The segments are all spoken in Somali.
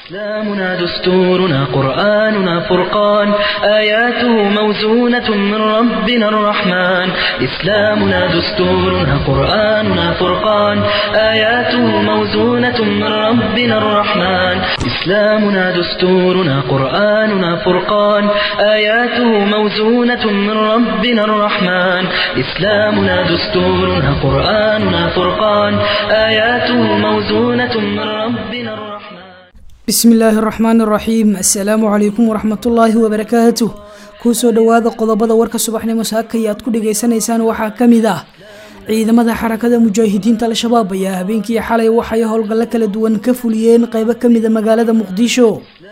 إسلامنا دستورنا قرآننا فرقان آياته موزونة من ربنا الرحمن إسلامنا دستورنا قرآننا فرقان آياته موزونة من ربنا الرحمن إسلامنا دستورنا قرآننا فرقان آياته موزونة من ربنا الرحمن إسلامنا دستورنا قرآننا فرقان آياته موزونة من ربنا الرحمن bismi illaahi araxmaan araxiim assalaamu calaykum waraxmatullaahi wabarakaatuh kuusoo dhowaada qodobada warka subaxnimo saakaya aad ku dhagaysanaysaan waxaa ka mid ah ciidamada xarakada mujaahidiinta al-shabaab ayaa habeenkii xalay waxay howlgallo kala duwan ka fuliyeen qeybo kamida magaalada muqdisho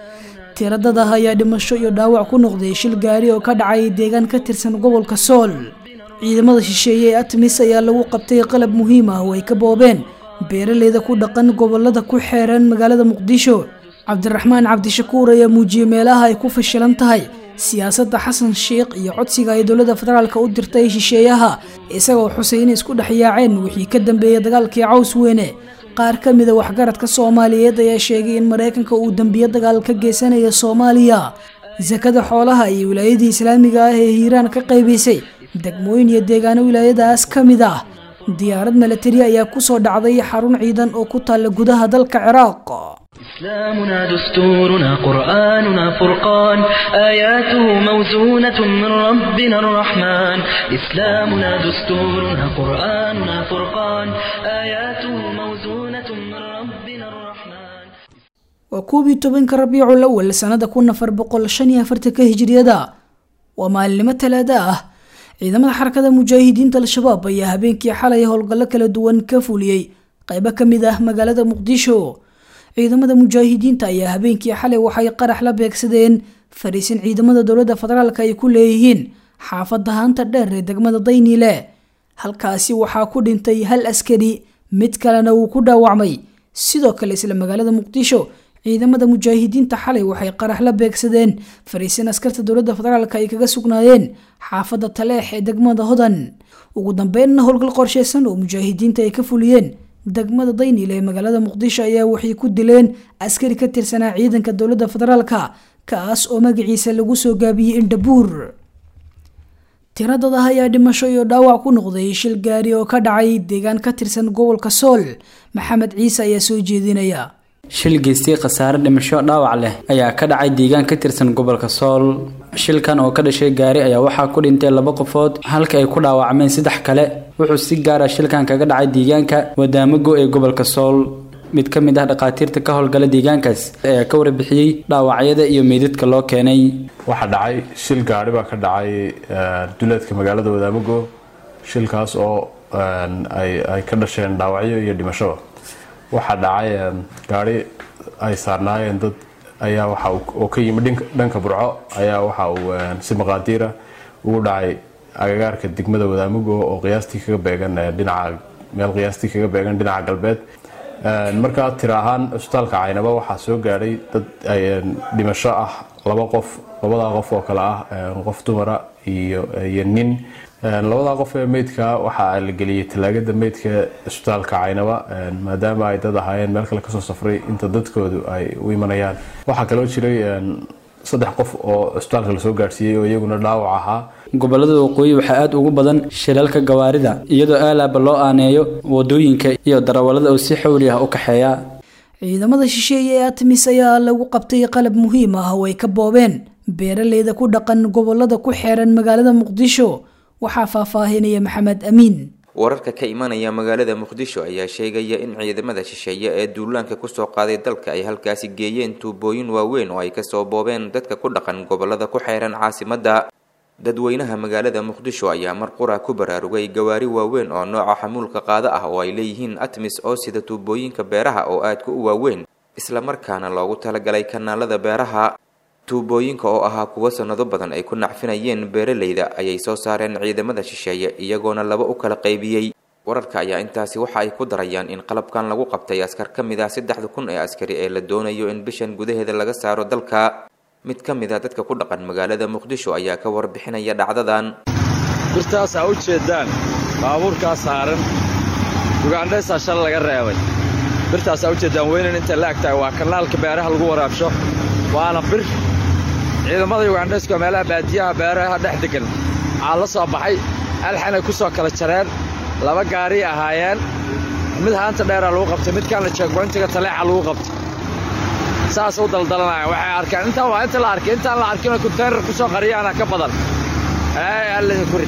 tiradada ayaa dhimasho iyo dhaawac ku noqday shil gaari oo ka dhacay deegaan ka tirsan gobolka sool ciidamada shisheeye ee atmis ayaa lagu qabtay qalab muhiim ah oo ay ka boobeen beeraleyda ku dhaqan gobolada ku xeeran magaalada muqdisho cabdiraxmaan cabdishakuur ayaa muujiyey meelaha ay ku fashilan tahay siyaasadda xasan sheikh iyo codsiga ay dowladda federaalka u dirtay shisheeyaha isagoo xusay inay isku dhex yaaceen wixii ka dambeeyay dagaalkii caws weyne qaar ka mida waxgaradka soomaaliyeed ayaa sheegay in maraykanka uu dambiyo dagaal ka geysanaya soomaaliya sakada xoolaha iyo wilaayadii islaamiga ah ee hiiraan ka qaybaysay degmooyin iyo deegaano wilaayadaas ka mid ah diyaarad milatari ayaa kusoo dhacday xarun ciidan oo ku taalla gudaha dalka ciraaq إسلامنا دستورنا قرآننا فرقان آياته موزونة من ربنا الرحمن إسلامنا دستورنا قرآننا فرقان آياته موزونة من ربنا الرحمن waa koobiyi tobanka rabiicul awal sanada kun afar boqol shan iyo afartanka hijriyada waa maalinimo talaada ah ciidamada xarakada mujaahidiinta al-shabaab ayaa habeenkii xalay howlgallo kala duwan ka fuliyey qeybo kamid ah magaalada muqdisho ciidamada mujaahidiinta ayaa habeenkii xalay waxay qarax la beegsadeen fariisin ciidamada dowladda federaalk ay ku leeyihiin xaafadda haanta dheer ee degmada dayniile halkaasi waxaa ku dhintay hal askari mid kalena wuu ku dhaawacmay sidoo kale isla magaalada muqdisho ciidamada mujaahidiinta xalay waxay qarax la beegsadeen fariisin askarta dowladda federaalk ay kaga sugnaayeen xaafadda taleex ee degmada hodan ugu dambeynna howlgal qorsheysan oo mujaahidiinta ay ka fuliyeen degmada daynil ee magaalada muqdisho ayaa waxay ku dileen askari ka tirsanaa ciidanka dowladda federaalka kaas oo magaciisa lagu soo gaabiyey indhabuur tiradada ayaa dhimasho iyo dhaawac ku noqday shil gaari oo ka dhacay deegaan ka tirsan gobolka sool maxamed ciise ayaa soo jeedinaya shil geystay khasaare dhimasho dhaawac leh ayaa ka dhacay deegaan ka tirsan gobolka sool shilkan oo ka dhashay gaari ayaa waxaa ku dhintay laba qofood halka ay ku dhaawacmeen saddex kale wuxuu si gaara shilkan kaga dhacay deegaanka wadaamago ee gobolka sool mid ka mid ah dhakhaatiirta ka howlgala deegaankaas ayaa ka warbixiyey dhaawacyada iyo meydadka loo keenay waxaa dhacay shil gaari baa ka dhacay duleedka magaalada wadaamago shilkaas oo ay ka dhasheen dhaawacyo iyo dhimashaba waxaa dhacay gaari ay saarnaayeen dad ayaa waxa oo ka yimi dhanka burco ayaa waxa uu si maqaadiira ugu dhacay agagaarka degmada wadaamago oo qiyaastii kaga beegan dhinaca meel qiyaastii kaga beegan dhinaca galbeed markaa tira ahaan cusbitaalka caynaba waxaa soo gaadhay dad dhimasho ah laba qof labadaa qof oo kale ah qof dumara iyo iyo nin labadaa qof ee meydka waxaa la geliyey talaagada meydka cusbitaalka caynaba maadaama ay dad ahaayeen meel kale kasoo safray inta dadkoodu ay u imanayaan waxaa kaloo jiray saddex qof oo cusbitaalka lasoo gaadhsiiyey oo iyaguna dhaawac ahaa gobolada waqooyi waxaa aada ugu badan shilalka gawaarida iyadoo aalaaba loo aaneeyo wadooyinka iyo darawalada oo si xawli ah u kaxeeya ciidamada shisheeye ee atmis ayaa lagu qabtay qalab muhiim ah oo ay ka boobeen beeraleyda ku dhaqan gobolada ku xeeran magaalada muqdisho waxaa faahfaahinaya maxamed amiin wararka ka imanaya magaalada muqdisho ayaa sheegaya in ciidamada shisheeye ee duulaanka kusoo qaaday dalka ay halkaasi geeyeen tuubooyin waaweyn oo ay kasoo boobeen dadka ku dhaqan gobolada ku xeeran caasimadda dadweynaha magaalada muqdisho ayaa mar qura ku baraarugay gawaari waaweyn oo nooca xamuulka qaado ah oo ay leeyihiin atmis oo sida tuubooyinka beeraha oo aadka u waaweyn islamarkaana loogu talagalay kanaalada beeraha tuubooyinka oo ahaa kuwo sanado badan ay ku nacfinayeen beeraleyda ayay soo saareen ciidamada shisheeye iyagoona laba u kala qaybiyey wararka ayaa intaasi waxa ay ku darayaan in qalabkan lagu qabtay askar ka mid ah saddexda kun ee askari ee la doonayo in bishan gudaheeda laga saaro dalka mid ka mid a dadka ku dhaqan magaalada muqdisho ayaa ka warbixinaya dhacdadan birtaas aa u jeedaan baabuurkaa saaran ugandhaysaa shal laga reebay birtaasaa ujeeddaan weynan intay la eg tahay waa kanaalka beeraha lagu waraabsho waana bir ciidamada yugandheska meelaha baadiyaha beeraha dhex degan waxaa la soo baxay alxanay ku soo kala jareen laba gaariy ahaayeen mid haanta dheeraa lagu qabtay midkaanna jeegboyntiga taleexa lagu qabtay saas u daldalanaya waxay arkaan intaan waa inta la arkay intaan la arkinoo konteynar ku soo qariyaana ka badan ee allahi ku rid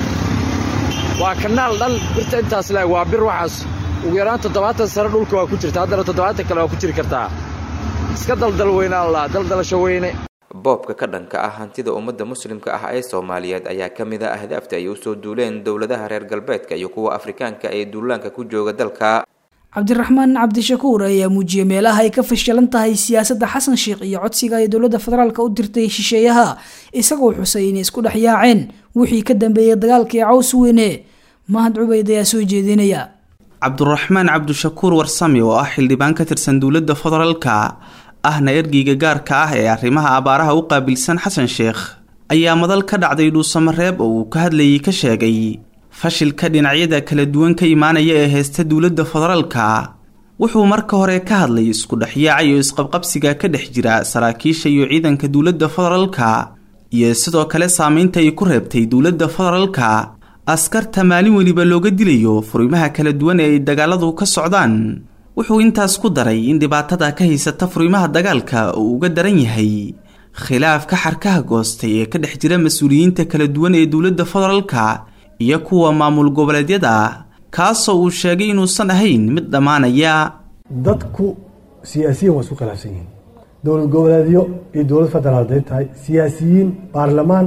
waa kanaal dhan birta intaas leeg waa bir waxaas ugu yaraan toddobaatan sano dhulka waa ku jirta haddana toddobaatan kale waa ku jiri kartaa iska daldal weynaan laa daldalasho weyne boobka ka dhanka ah hantida ummadda muslimka ah ee soomaaliyeed ayaa ka mid a ahdaafta ay usoo duuleen dowladaha reer galbeedka iyo kuwa afrikaanka ee duulaanka ku jooga dalka cabdiraxmaan cabdishakuur ayaa muujiyey meelaha ay ka fashilan tahay siyaasadda xasan sheikh iyo codsiga ay dowladda federaalk u dirtay shisheeyaha isagoo xusay inay isku dhex yaaceen wixii ka dambeeyay dagaalkii caws weyne mahad cubayd ayaa soo jeedinaya cabduraxmaan cabdishakuur warsame oo ah xildhibaan ka tirsan dowladda federaalka ahna ergeyga gaarka ah ee arrimaha abaaraha u qaabilsan xasan sheekh ayaa madal ka dhacday dhuusamareeb oo uu ka hadlayay ka sheegay fashilka dhinacyada kala duwan ka imaanaya ee heysta dowladda federaalka wuxuu marka hore ka hadlay isku dhexyaaca iyo isqabqabsiga ka dhex jira saraakiisha iyo ciidanka dowladda federaalka iyo sidoo kale saameynta ay ku reebtay dowladda federaalka askarta maalin weliba looga dilayo furimaha kala duwan ee ay dagaaladu ka socdaan wuxuu intaas ku daray in dhibaatada ka haysata furimaha dagaalka uu uga daran yahay khilaafka xarkaha goostay ee ka dhex jira mas-uuliyiinta kala duwan ee dowladda federaalka iyo kuwa maamul goboleedyada kaasoo uu sheegay inuusan ahayn mid dhammaanaya dadku siyaasiyiin waa isku khilaafsan yihiin dowlad goboleedyo iyo dowlad federaal haday tahay siyaasiyiin baarlamaan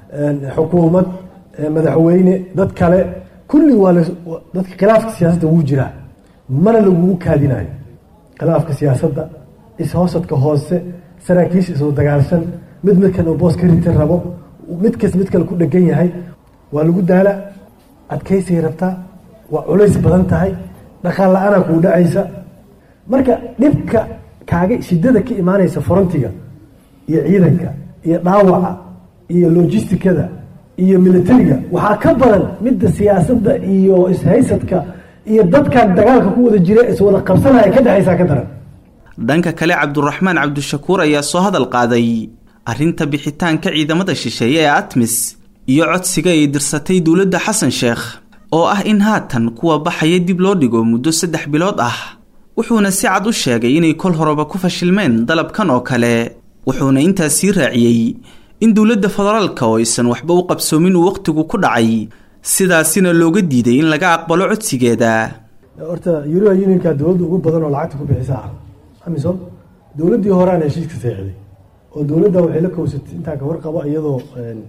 xukuumad madaxweyne dad kale kulli waa dadka khilaafka siyaasadda wuu jiraa mana lagugu kaadinayo khilaafka siyaasadda ishoosadka hoose saraakiisha isoo dagaalsan mid midkan uu boos ka rita rabo midkas mid kale ku dhegan yahay waa lagu daala adkaysay rabtaa waa culays badan tahay dhaqaal la-aanaa kuu dhacaysa marka dhibka kaaga shidada ka imaanaysa forontiga iyo ciidanka iyo dhaawaca iyo lojistikada iyo militariga waxaa ka badan midda siyaasadda iyo ishaysadka iyo dadkan dagaalka ku wada jira iswada qabsanaya ka dhexaysaa ka daran dhanka kale cabduraxmaan cabdishakuur ayaa soo hadal qaaday arrinta bixitaanka ciidamada shisheeye ee atmis iyo codsiga ay dirsatay dowladda xasan sheekh oo ah in haatan kuwa baxaya dib loo dhigo muddo saddex bilood ah wuxuuna si cad u sheegay inay kol horeba ku fashilmeen dalabkan oo kale wuxuuna intaas sii raaciyey in dowladda federaalka oo aysan waxba u qabsoomin uu wakhtigu ku dhacay sidaasina looga diiday in laga aqbalo codsigeeda horta yuruba unionka dowladda ugu badan oo lacagta ku bixisa ah amisom dowladdii horeana heshiiska seexday oo dowladda waxay la kowsatay intaa ka warqabo iyadoo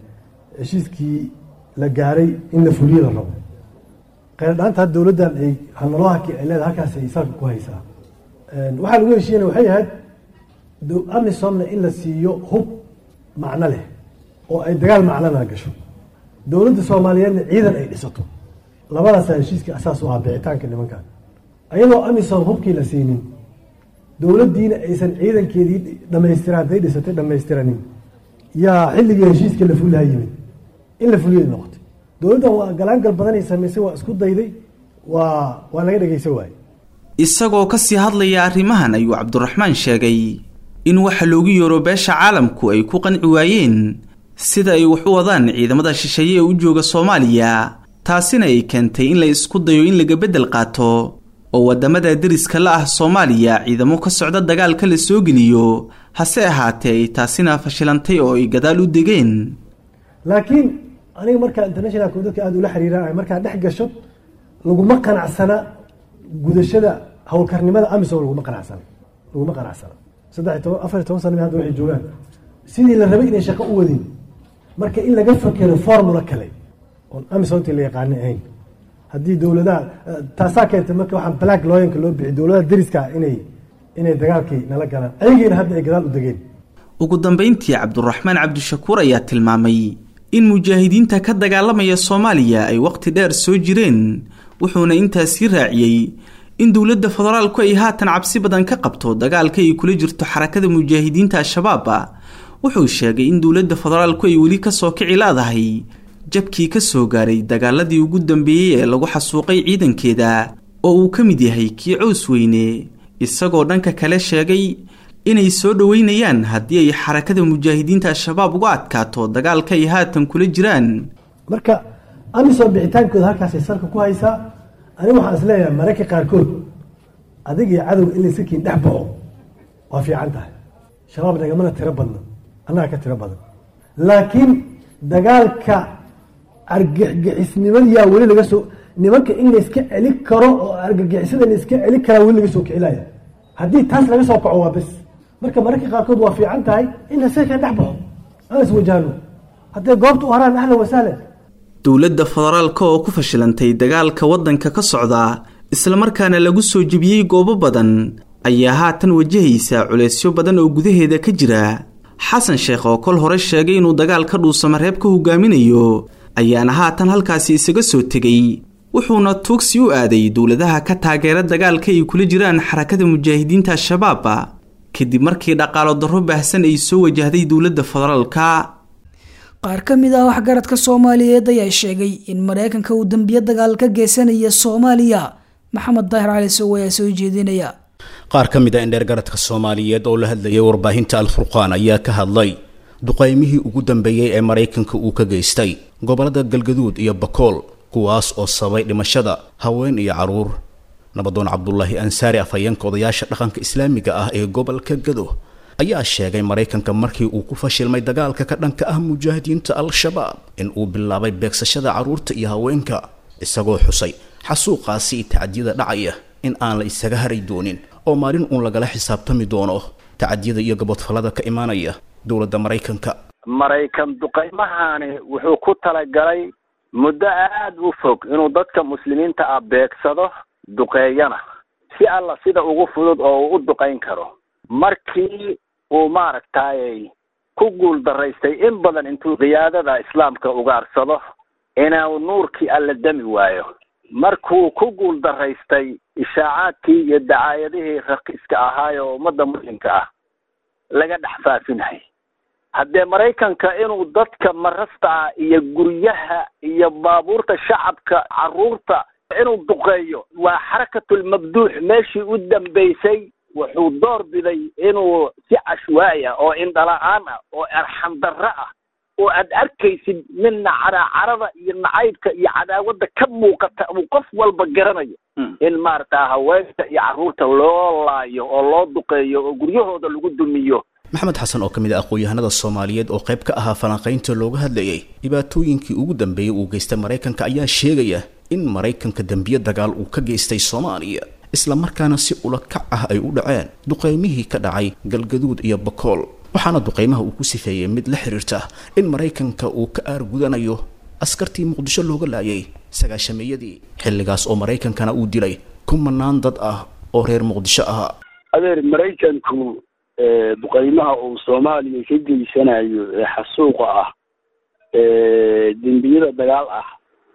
heshiiskii la gaaray in la fuliyo la rabo kheyrdhaanta had dowladdan ay hanaloohaki ay leedahay halkaas ay salka ku haysaa waxaa lagu heshiiyana waxay ahayd amisomna in la siiyo hub macno leh oo ay dagaal macnona gasho dowladda soomaaliyeedna ciidan ay dhisato labadaasaa heshiiskii asaas u ah bixitaanka nimankan ayadoo amisom hubkii la siinin dowladdiina aysan ciidankeedii dhamaystira hadday dhisatay dhammaystiranin yaa xilligii heshiiska la fuliha yimid in la fuliya noqotay dowladdan waa galaangal badanay samaysay waa isku dayday waa waa laga dhegeysan waaye isagoo kasii hadlaya arrimahan ayuu cabdiraxmaan sheegay in waxa loogu yeero beesha caalamku ay ku qanci waayeen sida ay wax u wadaan ciidamada shisheeye ee u jooga soomaaliya taasina ay keentay in la isku dayo in laga beddel qaato oo waddamada deriska la ah soomaaliya ciidamo ka socda dagaalka la soo geliyo hase ahaatee ay taasina fashilantay oo ay gadaal u degeen laakiin aniga markaa internationalka dadka aada ula xiriiraan markaa dhex gasho laguma qanacsana gudashada howlkarnimada amisom laguma qanacsana laguma qanacsana saddex toban afar toban sana hadda waxay joogaan sidii la rabay inay shaqo u wadin marka in laga fakero formula kale oon amisomtii la yaqaanay ahayn haddii dowladaha taasaa keentay marka waxaan black looyanka loo bixi dowladaha deriska inay inay dagaalkii nala galaan ayagiina hadda ay gadaal u degeen ugu dambayntii cabduraxmaan cabdishakuur ayaa tilmaamay in mujaahidiinta ka dagaalamaya soomaaliya ay waqti dheer soo jireen wuxuuna intaas sii raaciyey in dowladda federaalku ay haatan cabsi badan ka qabto dagaalka ay kula jirto xarakada mujaahidiinta al-shabaab wuxuu sheegay in dowladda federaalku ay weli kasoo kici leedahay jabkii ka soo gaaray dagaaladii ugu dambeeyey ee lagu xasuuqay ciidankeeda oo uu ka mid yahay kii cows weyne isagoo dhanka kale sheegay inay soo dhoweynayaan haddii ay xarakada mujaahidiinta al-shabaab uga adkaato dagaalka ay haatan kula jiraan marka amisom bixitaankooda halkaasay salka ku haysaa ani waxaan is leeyahay mararka qaarkood adig iyo cadowga in layska kiin dhex baxo waa fiican tahay shabaab nagamana tiro badna annaga ka tiro badan laakiin dagaalka argagixisnimadiyaa weli laga soo nimanka in layska celi karo oo argagixisada layska celi karaa weli laga soo kicilaya haddii taas laga soo kaco waa bes marka mararka qaarkood waa fiican tahay in layska kiin dhex baxo aan iswajahno hadday goobta u haraan ahlan wasahlan dowladda federaalka oo ku fashilantay dagaalka waddanka ka socda islamarkaana lagu soo jebiyey goobo badan ayaa haatan wajahaysa culeysyo badan oo gudaheeda ka jira xasan sheekh oo kol hore sheegay inuu dagaalka dhuusamareeb ka hogaaminayo ayaana haatan halkaasi isaga soo tegey wuxuuna tuugsi u aaday dowladaha ka taageera dagaalka ay kula jiraan xarakada mujaahidiinta al-shabaab kadib markii dhaqaalo darro baahsan ay soo wajahday dowladda federaalka qaar ka mid ah waxgaradka soomaaliyeed ayaa sheegay in mareykanka uu dambiyo dagaal ka geysanaya soomaaliya maxamed daahir cali sow ayaa soo jeedinaya qaar ka mid a indheer garadka soomaaliyeed oo la hadlayay warbaahinta al-furqaan ayaa ka hadlay duqaymihii ugu dambeeyey ee maraykanka uu ka geystay gobollada galgaduud iyo bakool kuwaas oo sababay dhimashada haween iyo carruur nabadoon cabdulaahi ansaari afhayeenka odayaasha dhaqanka islaamiga ah ee gobolka gado ayaa sheegay maraykanka markii uu ku fashilmay dagaalka ka dhanka ah mujaahidiinta al-shabaab in uu bilaabay beegsashada carruurta iyo haweenka isagoo xusay xasuuqaasi iyo tacadiyada dhacaya in aan la isaga haray doonin oo maalin uun lagala xisaabtami doono tacadiyada iyo gabodfallada ka imaanaya dowladda maraykanka maraykan duqaymahani wuxuu ku talagalay muddo aada u fog inuu dadka muslimiinta ah beegsado duqeeyana si alla sida ugu fudud oo uu u duqayn karo markii uu maaragtay ku guul daraystay in badan intuu qiyaadada islaamka ugaarsado inuu nuurkii alla demi waayo markuu ku guul daraystay ishaacaadkii iyo dacaayadihii raqiiska ahaay oo ummadda muslimka ah laga dhex faafinahay haddee maraykanka inuu dadka marasta ah iyo guryaha iyo baabuurta shacabka carruurta inuu duqeeyo waa xarakatulmabduux meeshii u dambaysay wuxuu door biday inuu si cashwaay ah oo indhala-aan ah oo arxam darro ah oo aad arkaysid midna caracarada iyo nacaybka iyo cadaawadda ka muuqata uu qof walba garanayo in maarata haweenka iyo carruurta loo laayo oo loo duqeeyo oo guryahooda lagu dumiyo maxamed xasan oo ka mid ah aqoon-yahanada soomaaliyeed oo qayb ka ahaa falanqaynta looga hadlayay dhibaatooyinkii ugu dambeeyey uu geystay maraykanka ayaa sheegaya in maraykanka dembiye dagaal uu ka geystay soomaaliya isla markaana si ula kac ah ay u dhaceen duqaymihii ka dhacay galgaduud iyo bakool waxaana duqaymaha uu ku sifeeyey mid la xiriirta in maraykanka uu ka aargudanayo askartii muqdisho looga laayay sagaashameeyadii xilligaas oo maraykankana uu dilay kumanaan dad ah oo reer muqdisho ahaa adeer maraykanku duqaymaha uu soomaaliya ka geysanayo ee xasuuqa ah dembiyada dagaal ah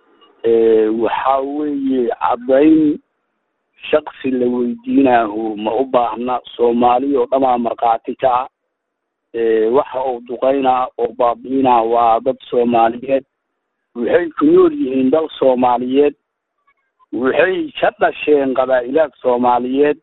waxaa weeye caddayn shaksi la weydiinaahu ma u baahna soomaaliya oo dhamaa markhaati ka ah waxa uu duqaynaa oo baabi'inaa waa dad soomaaliyeed waxay ku nool yihiin dal soomaaliyeed waxay ka dhasheen qabaa'ilaad soomaaliyeed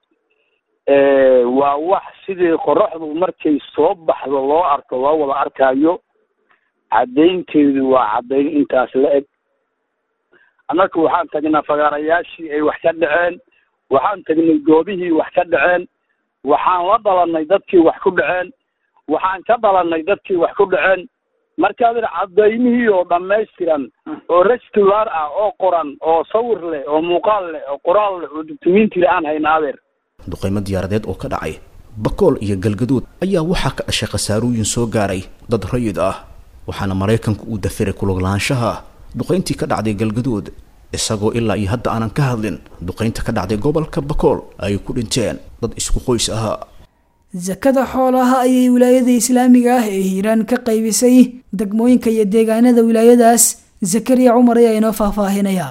waa wax sidii qoraxdu markay soo baxdo loo arko loo wada arkaayo caddaynteedu waa caddayn intaas la eg annaga waxaan tagnaa fagaarayaashii ay wax ka dhaceen waxaan tagnay goobihii wax ka dhaceen waxaan la dhalanay dadkii wax ku dhaceen waxaan ka dhalanay dadkii wax ku dhaceen markaad ir cadaymihii oo dhammaystiran oo restular ah oo qoran oo sawir leh oo muuqaal leh oo qoraal leh oo dukumiinti le aan hayna adeer duqaymo diyaaradeed oo ka dhacay bakool iyo galgaduud ayaa waxaa ka dhashay khasaarooyin soo gaaray dad rayid ah waxaana maraykanku uu dafiray kuluglaanshaha duqayntii ka dhacday galgaduud isagoo ilaa iyo hadda aanan ka hadlin duqaynta ka dhacday gobolka bakool ay ku dhinteen dad isku qoys ahaa sakada xoolaha ayay wilaayada islaamiga ah ee hiiraan ka qaybisay degmooyinka iyo deegaanada wilaayadaas zakariya cumar ayaa inoo faahfaahinaya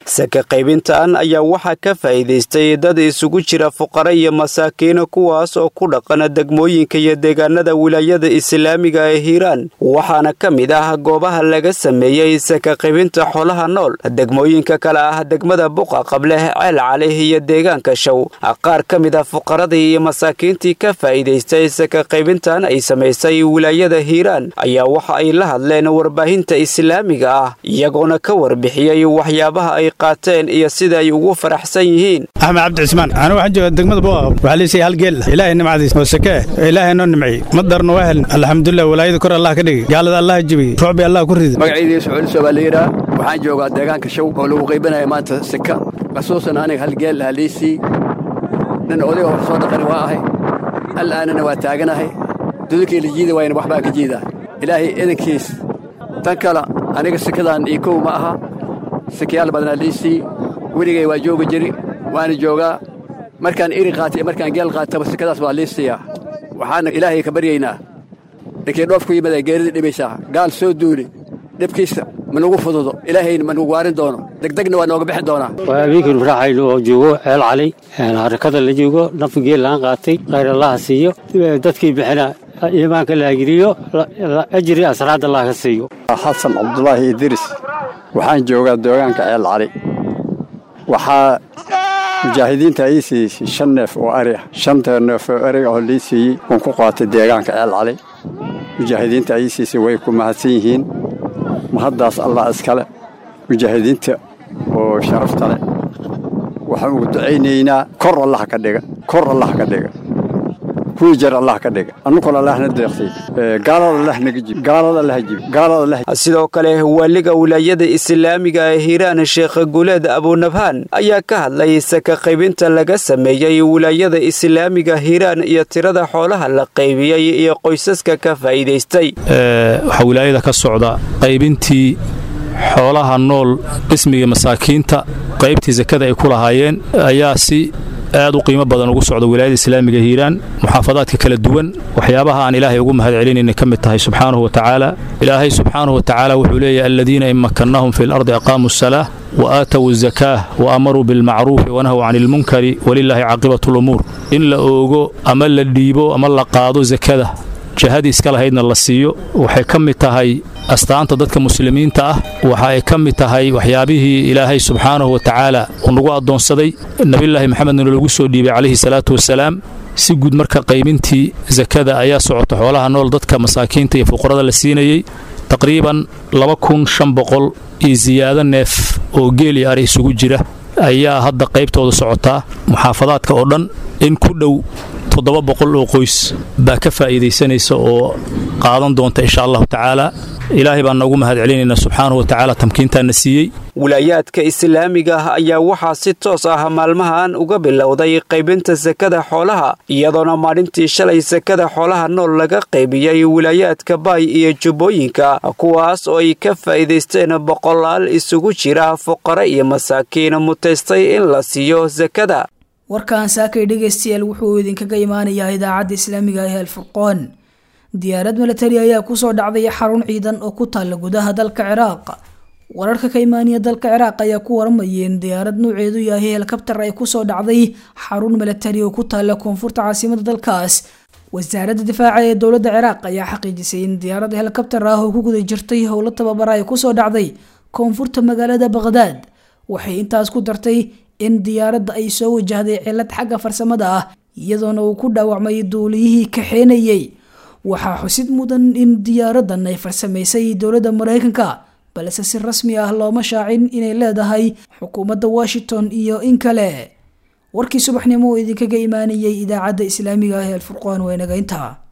saka qaybintan ayaa waxaa ka faa'iidaystay dad isugu jira fuqara iyo masaakiin kuwaas oo ku dhaqan degmooyinka iyo deegaanada wilaayada islaamiga ee hiiraan waxaana ka mid ah goobaha laga sameeyey saka qaybinta xoolaha nool degmooyinka kale ah degmada buqa qableh ceel cali iyo deegaanka show qaar ka mid ah fuqaradii iyo masaakiintii ka faa'iidaystay saka qaybintan ay samaysay wilaayada hiiraan ayaa waxa ay la hadleen warbaahinta islaamiga ah iyagoona ka warbixiyey waxyaabaha ay qaateen iyo sida ay ugu faraxsan yihiin axmed cabdi cismaan anu waxaan jooga degmada buqa waxaa liisay hal geel ilaahay nimcadiis oo sakee ilaahay noo nimciyey madarna waa heln alxamdulilah walaayada kor allah ka dhigay gaalada allah jibiyey ruucbi allah ku rida magacaydii suculiso baa la yidhaha waxaan joogaa deegaanka show oo lagu qaybanaya maanta sika khasuusan aniga hal geel lahaa liisii nin odayga hor soo dhaqani waa ahay al'aanana waa taaganahay dudukii la jiida waayna waxbaa ka jiidaa ilaahay idankiis tan kale aniga sikadan io kow ma aha sikayaal badnaa liisii weligay waa jooga jiri waana joogaa markaan iri qaatay markaan geel qaataba sikadaas waa liisiyaa waxaana ilaahay ka baryaynaa ninkii dhoof ku yimid ay geerida dhibaysaa gaal soo duuli dhibkiisa ma nagu fududo ilaahayna ma nagu waarin doono degdegna waa nooga bixin doonaa waa abiinkanu raaxayno oo joogo ceel cali harakada la joogo nafi geel laan qaatay khayr allaha siiyo dadkii bixina iimaanka la agiriyo ajri asraad allah ka siiyo xasan cabdulaahi idris waxaan joogaa deegaanka ceel cali waxaa mujaahidiinta ii siisay shan neef oo ari ah shanta neef oo ariga oo lii siiyey waan ku qaatay deegaanka ceel cali mujaahidiinta ii siisay way ku mahadsan yihiin mahaddaas allah iskale mujaahidiinta oo sharafta leh waxaan ugu ducaynaynaa kor allah ka dhiga kor allah ka dhiga kuwii jar allah ka dhiga annukuna allahna deeqtay gaalada allah naga jib gaalada allah jib gaalada allah sidoo kale waaliga wilaayada islaamiga ee hiiraan sheekh guleed abunabhaan ayaa ka hadlay saka qaybinta laga sameeyey wilaayada islaamiga hiiraan iyo tirada xoolaha la qaybiyey iyo qoysaska ka faa'iidaystay waxaa wilaayada ka socda qaybintii xoolaha nool qismiga masaakiinta qaybtii sakada ay ku lahaayeen ayaa si aad u qiimo badan ugu socda wilaayada islaamiga hiiraan muxaafadaadka kala duwan waxyaabaha aan ilaahay ugu mahad celinayna ka mid tahay subxaanahu wa tacaala ilaahay subxaanahu wa tacaala wuxuu leeyahay aladiina in makannahum fi lardi aqaamuu asalaah wa aatow azakaah wa amaruu bilmacruufi wanahw cani ilmunkari walilaahi caaqibatu lumuur in la oogo ama la dhiibo ama la qaado sakada jihadii iska lahaydna la siiyo waxay ka mid tahay astaanta dadka muslimiinta ah waxa ay ka mid tahay waxyaabihii ilaahay subxaanahu wa tacaala uu nagu addoonsaday nebillaahi maxamedna lagu soo dhiibay calayhi salaatu wasalaam si guud marka qaybintii sakada ayaa socota xoolaha nool dadka masaakiinta iyo fuqarada la siinayey taqriiban laba kun shan boqol iyo siyaado neef oo geel iyo ari isugu jira ayaa hadda qaybtooda socotaa muxaafadaadka oo dhan in ku dhow toddoba boqol oo qoys baa ka faa'iidaysanaysa oo qaadan doonta insha allahu tacaala ilaahay baan noogu mahad celinaynaa subxaanahu wa tacaala tamkiintaana siiyey wilaayaadka islaamiga ah ayaa waxaa si toos ah maalmahan uga bilowday qaybinta sakada xoolaha iyadoona maalintii shalay sakada xoolaha nool laga qaybiyey wilaayaadka baay iyo jubbooyinka kuwaas oo ay ka faa'iidaysteen boqolaal isugu jira fuqare iyo masaakiin mutaystay in la siiyo sakada warkan saakay dhegaystayaal wuxuu idinkaga imaanayaa idaacadda islaamiga ah alfurqoon diyaarad milatari ayaa kusoo dhacday xarun ciidan oo ku taalla gudaha dalka ciraaq wararka ka imaanaya dalka ciraaq ayaa ku waramayeen diyaarad nuuceedu yahay helikabtar ay kusoo dhacday xarun milatari oo ku taalla koonfurta caasimada dalkaas wasaaradda difaaca ee dowladda ciraaq ayaa xaqiijisay in diyaarad helikabtar ah oo ku guda jirtay howlo tababara ay kusoo dhacday koonfurta magaalada baqhdaad waxay intaas ku dartay in diyaaradda ay soo wajahday cilad xagga farsamada ah iyadoona uu ku dhaawacmay duuliyihii kaxeenayey waxaa xusid mudan in diyaaradan ay farsamaysay dowladda maraykanka balse si rasmi ah looma shaacin inay leedahay xukuumadda washington iyo in kale warkii subaxnimo oo idinkaga imaanayay idaacadda islaamiga ah ee alfurqaan waa inaga intaa